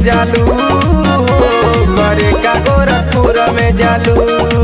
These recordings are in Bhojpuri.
जालू करे का गोरखपुर में जालू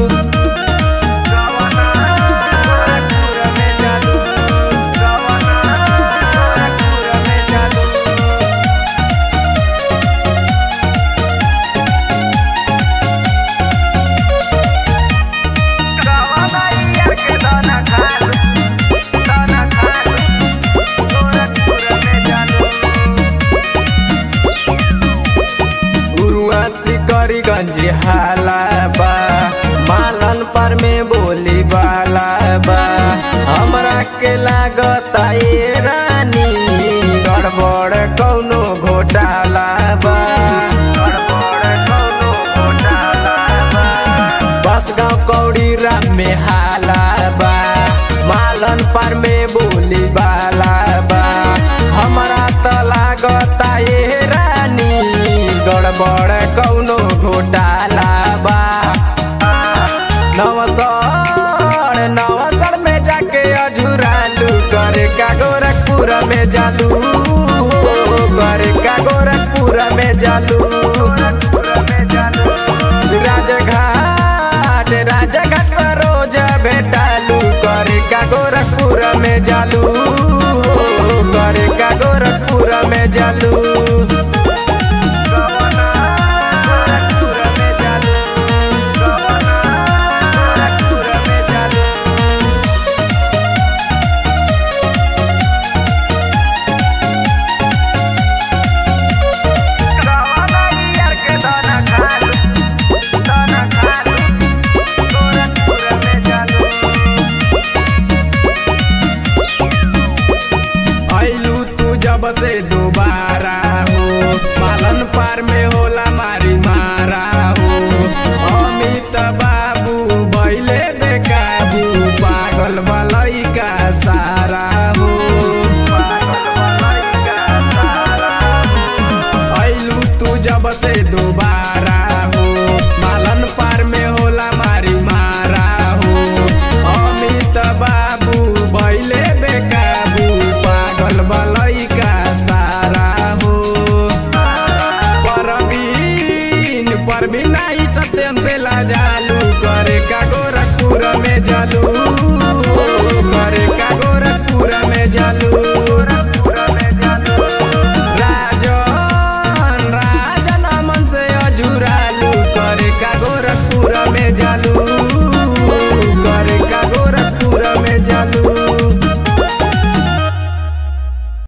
गुरुआ सिकरीगंज हाला बा मालन पर में बोली बाला बा हमरा के लागता ये रानी गड़बड़ कौनो घोटाला बा गड़बड़ कौनो घोटाला बा बस गाँव कौड़ी राम में हाला बा मालन पर में बोली बाला बा हमरा त लागता ये रानी गड़बड़ कौनो घोटाला बा नवसर नवसर में जाके अझुरालू करे का गोरखपुर में जालू करे का गोरखपुर में जालू